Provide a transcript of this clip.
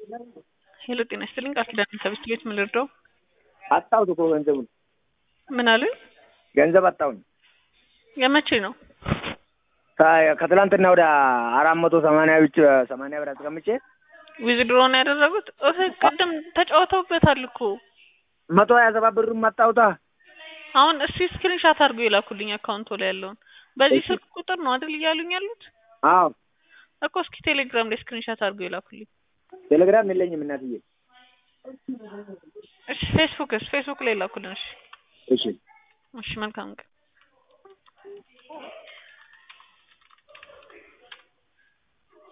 ሄሎ ጤና ይስጥልኝ ቃል ኪዳን ከብስት ቤት ምን ልርዳው? አጣሁት እኮ ገንዘቡን ምን አሉኝ? ገንዘብ አጣሁኝ። የመቼ ነው? ከ- ከትላንትና ወደ አራት መቶ ሰማንያ ብቻ ሰማንያ ብር አስቀምጬ ዊዝድሮ ነው ያደረጉት? እህ ቅድም ተጫውተውበታል እኮ። መቶ ሀያ ሰባት ብሩን ማጣሁታ። አሁን እስቲ ስክሪንሻት አድርጎ የላኩልኝ አካውንቶ ላይ ያለውን። በዚህ ስልክ ቁጥር ነው አይደል እያሉኝ ያሉት? አዎ እኮ እስኪ ቴሌግራም ላይ ስክሪንሻት አድርጎ የላኩልኝ። ቴሌግራም የለኝም እናትዬ። እሺ ፌስቡክስ ፌስቡክ ላይ ላኩልን። እሺ እሺ እሺ መልካም ቀን